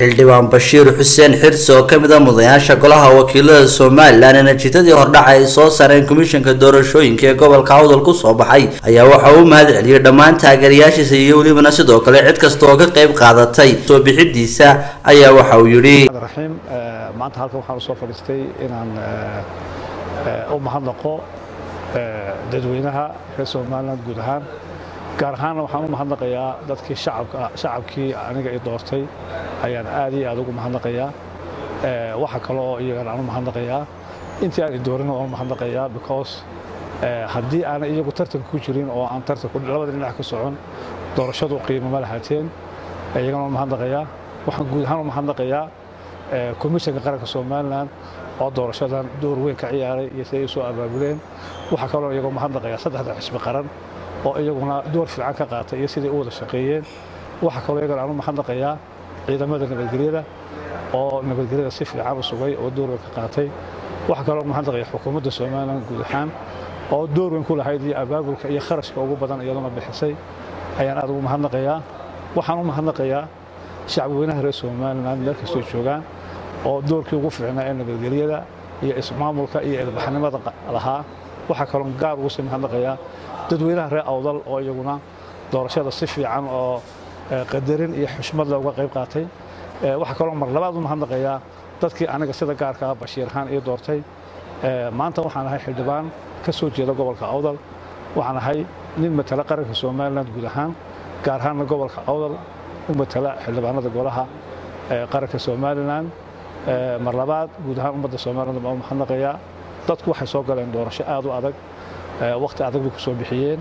xildhibaan bashiir xuseen xirsi oo kamid a mudanayaasha golaha wakiilada somalilan ee natiijadii hordhaca ay soo saareen komishanka doorashooyinka ee gobolka awdal kusoo baxay ayaa waxa uu mahad celiyey dhammaan taageerayaashiisa iyo welibana sidoo kale cid kasta oo ka qayb qaadatay soo bixidiisa ayaa waxa uu yidhi raxiim maanta halkan waxaan usoo fadhiistay inaan u mahadnaqo dadweynaha reer somalilan guud ahaan gaar ahaanna waxaan u mahadnaqayaa dadkii shacabkii aniga i doortay ayaan aad iyo aad ugu mahadnaqayaa waxa kale oo iyagana aan u mahadnaqayaa intii aan i doorina waan u mahadnaqayaa because haddii aanay iyagu tartanka ku jirin oo aan tartanku labada dhinac ka socon doorashadu qiimo ma lahaateen iyagana waan mahadnaqayaa waxaan guud ahaan u mahadnaqayaa komishanka qaranka somalilan oo doorashadan door weyn ka ciyaaray iyo siday usoo abaabuleen waxaa kaloo iyagoo mahadnaqayaa saddexda xisbi qaran oo iyaguna door fiican ka qaatay iyo siday u wada shaqeeyeen waxaa kaloo iyagana aan u mahadnaqayaa ciidamada nabadgelyada oo nabadgelyada si fiican u sugay oo door weyn ka qaatay waxaa kaloo mahadnaqaya xukuumadda somalilan guud ahaan oo door weyn ku lahayd iyo abaabulka iyo kharashka ugu badan iyaduna bixisay ayaan aad ugu mahadnaqayaa waxaan u mahadnaqayaa shacbweynaha reer somalilan meel kastoo joogaan oo doorkii ugu fiicnaa ee nabadgelyada iyo ismaamulka iyo ilbaxnimada lahaa waxaa kaloo gaar ugu sii mahadnaqayaa dadweynaha reer awdal oo iyaguna doorashada si fiican oo qadarin iyo xushmad leh uga qayb qaatay waxaa kaloo mar labaad u mahadnaqayaa dadkii aniga sida gaarkaa bashiir ahaan ii doortay maanta waxaan ahay xildhibaan ka soo jeeda gobolka awdal waxaan ahay nin matala qaranka somalilan guud ahaan gaar ahaanna gobolka awdal u matala xildhibaanada golaha qaranka somalilan mar labaad guud ahaan ummadda somalilan baan u mahadnaqayaa dadku waxay soo galeen doorasho aad u adag wakhti adag bay ku soo bixiyeen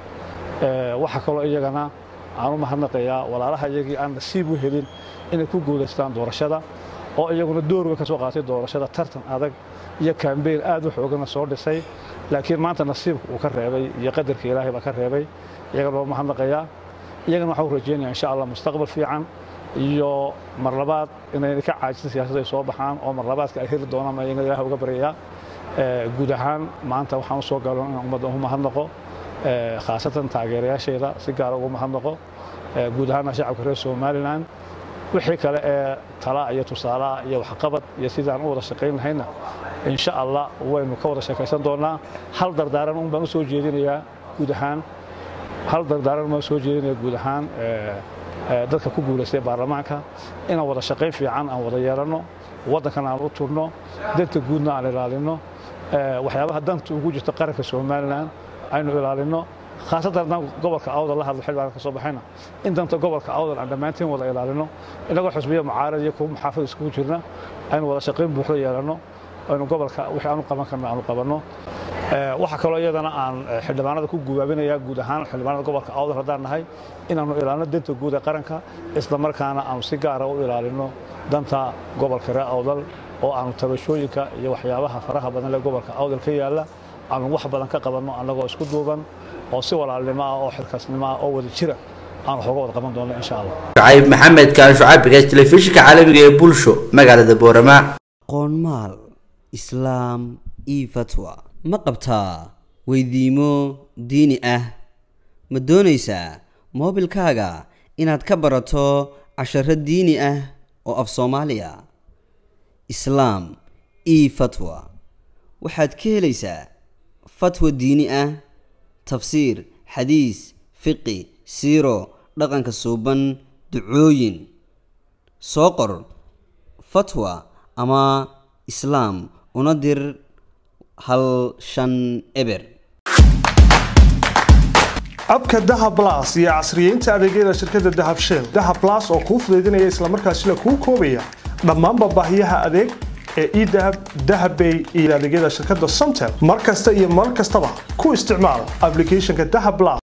waxaa kaloo iyagana aan u mahadnaqayaa walaalaha iyagii aan nasiib u helin inay ku guulaystaan doorashada oo iyaguna door weyn ka soo qaatay doorashada tartan adag iyo kambeyn aad u xoogana soo dhisay laakiin maanta nasiibka uu ka reebay iyo qadarka ilaahay baa ka reebay iyagana waa mahadnaqayaa iyagana waxaan u rajeynaya insha allah mustaqbal fiican iyo mar labaad inay ka caajisan siyaasadda ay soo baxaan oo mar labaadka ay heli doonaan ma iyagana ilaah uga baryayaa guud ahaan maanta waxaan u soo galo inaan ummadda ugu mahadnaqo khaasatan taageerayaashayda si gaara ugu mahadnaqo guud ahaanna shacabka reer somalilan wixii kale ee tala iyo tusaalaha iyo waxqabad iyo sidaan u wada shaqayn lahayna insha allah waynu ka wada sheekaysan doonaa hal dardaaran un baan u soo jeedinayaa guud ahaan hal dardaaran baan soo jeedinayaa guud ahaan dadka ku guulaystay baarlamaanka inaan wada shaqayn fiican aan wada yeelanno waddankan aan u turno danta guudna aan ilaalinno waxyaabaha danta ugu jirta qaranka somalilan aynu ilaalinno khaasatan haddaan gobolka awdal la hadlo xildhibaan ka soo baxayna in danta gobolka awdal aan dhammaantiin wada ilaalino inagoo xusbiya mucaarad iyo kuwa muxaafid iskugu jirna aynu wada shaqayn buuxda yeelanno aynu gobolka wixii aanu qaban karno aanu qabanno waxaa kaloo iyadana aan xildhibaanada ku gubaabinayaa guud ahaan xildhibaanada gobolka awdal haddaan nahay inaanu ilaalino danta guud ee qaranka isla markaana aanu si gaara u ilaalino danta gobolka reer awdal oo aanu tabashooyinka iyo waxyaabaha faraha badan lee gobolka awdal ka yaalla aanu wax badan ka qabanno annagoo isku duuban oo si walaalnimo ah oo xilkaasnimo ah oo wada jira aan waxooga wada qaban doonno insha allah shucayb maxamed kaan shucaabigaas telefishinka caalamiga ee bulsho magaalada boorama qoonmaal islaam io fatwa ma qabtaa weydiimo diini ah ma doonaysaa moobilkaaga inaad ka barato casharo diini ah oo af soomaaliya islaam io fatwa waxaad ka helaysaa fatwa diini ah tafsiir xadiis fiqi siiro dhaqanka suuban ducooyin soo qor fatwa ama islaam una dir hal shan eber abka dahab las iyo casriyeynta adeegyada shirkadda dahab shell dahab las oo kuu fudaydinaya islamarkaasina kuu koobaya dhammaanba baahiyaha adeeg ee edahab dahabbay iyo adeegyada shirkadda somtel mar kasta iyo mar kastaba ku isticmaal ablicathonka dahab las